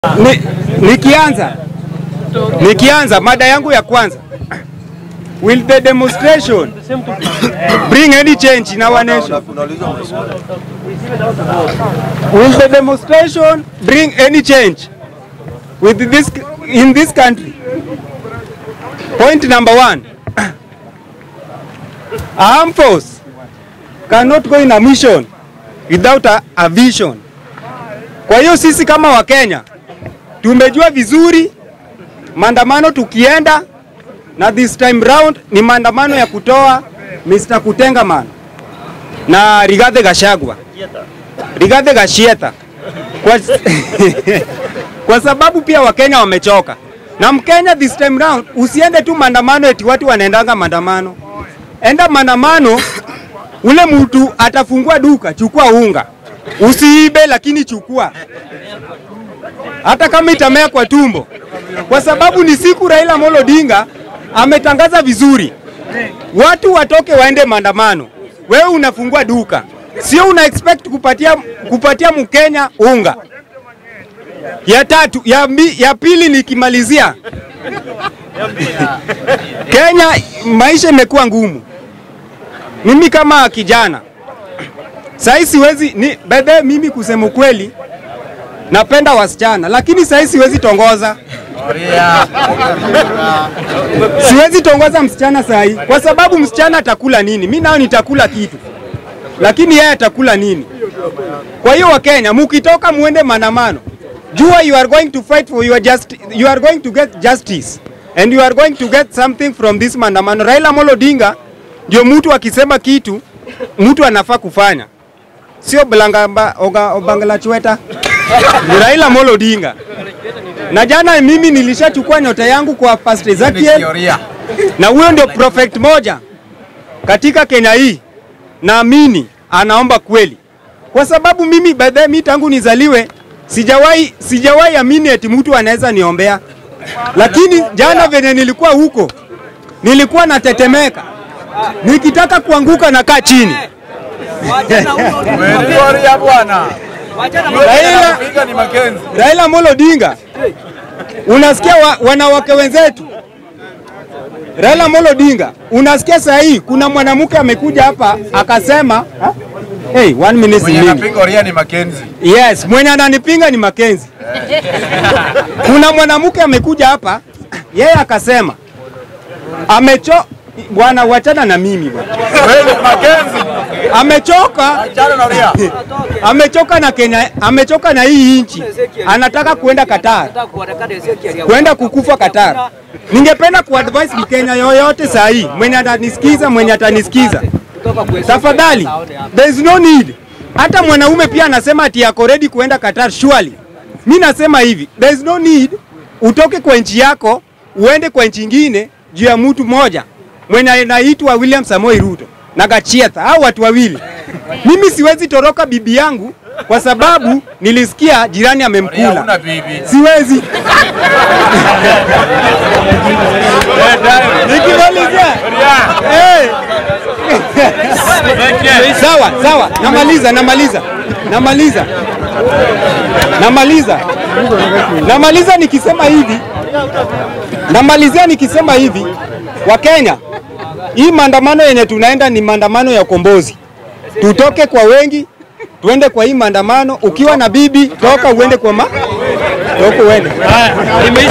Ni, nikianza nikianza mada yangu ya kwanza, will the demonstration bring any change in our nation? Will the demonstration bring any change with this in this country? Point number one, a armed force cannot go in a mission without a, a vision. Kwa hiyo sisi kama Wakenya tumejua vizuri maandamano tukienda, na this time round ni maandamano ya kutoa Mr. Kutengaman na Rigathi Gachagua, Rigathi Gachieta kwa, kwa sababu pia Wakenya wamechoka na Mkenya this time round, usiende tu maandamano eti watu wanaendanga maandamano, enda maandamano ule mtu atafungua duka, chukua unga, usiibe, lakini chukua hata kama itamea kwa tumbo, kwa sababu ni siku Raila Amolo Odinga ametangaza vizuri, watu watoke waende maandamano. Wewe unafungua duka, sio una expect kupatia, kupatia Mkenya unga. Ya tatu ya, mi, ya pili nikimalizia, Kenya maisha imekuwa ngumu. Mimi kama kijana sahii siwezi ni bedhe, mimi kusema ukweli napenda wasichana lakini sahii siwezi tongoza, siwezi tongoza msichana sahii kwa sababu msichana atakula nini? Mi nao nitakula kitu, lakini yeye atakula nini? Kwa hiyo Wakenya, mukitoka muende maandamano, jua you are going to fight for your just, you are going to get justice and you are going to get something from this maandamano. Raila Amolo Odinga ndio mtu akisema kitu mtu anafaa kufanya, sio Blangamba Oga Obangala Chweta ni Raila Amolo Odinga. Na jana mimi nilishachukua nyota yangu kwa Pastor Ezekiel, na huyo ndio prophet moja katika Kenya hii, naamini anaomba kweli, kwa sababu mimi baadaye, mimi tangu nizaliwe sijawahi sijawahi amini eti mtu anaweza niombea, lakini jana venye nilikuwa huko nilikuwa natetemeka, nikitaka kuanguka nakaa chini. Umetuoria bwana. Raila, Pinga ni Makenzi. Raila Amolo Odinga, unasikia wa, wanawake wenzetu Raila Amolo Odinga, unasikia saa hii kuna mwanamke amekuja hapa akasema ha? Hey, one minute Mwenye mingi. anapiga oria ni Makenzi. Yes, mwenye ananipinga ni Makenzi. Kuna mwanamke amekuja hapa yeye akasema amecho bwana, wachana na mimi bwana, Wewe ni Makenzi. amechoka Achana na oria. amechoka na Kenya, amechoka na hii nchi, anataka kuenda Qatar, kwenda kukufa Qatar. Ningependa kuadvise Mkenya yoyote saa hii mwenye atanisikiza, mwenye atanisikiza, tafadhali, there is no need. Hata mwanaume pia anasema ati yako ready kuenda Qatar, surely. Mi nasema hivi, there is no need utoke kwa nchi yako uende kwa nchi ingine juu ya mtu moja mwenye anaitwa William Samoei Ruto na Gachietha, hao watu wawili. Mimi siwezi toroka bibi yangu kwa sababu nilisikia jirani Oria amemkula. huna bibi. Siwezi. Nikimalizia. Eh. Sawa, sawa. Namaliza, namaliza. Namaliza. Namaliza. Namaliza nikisema hivi. Namalizia nikisema hivi. Wakenya, hii maandamano yenye tunaenda ni maandamano ya ukombozi. Tutoke kwa wengi, tuende kwa hii maandamano. Ukiwa na bibi, toka uende kwa ma toka uende.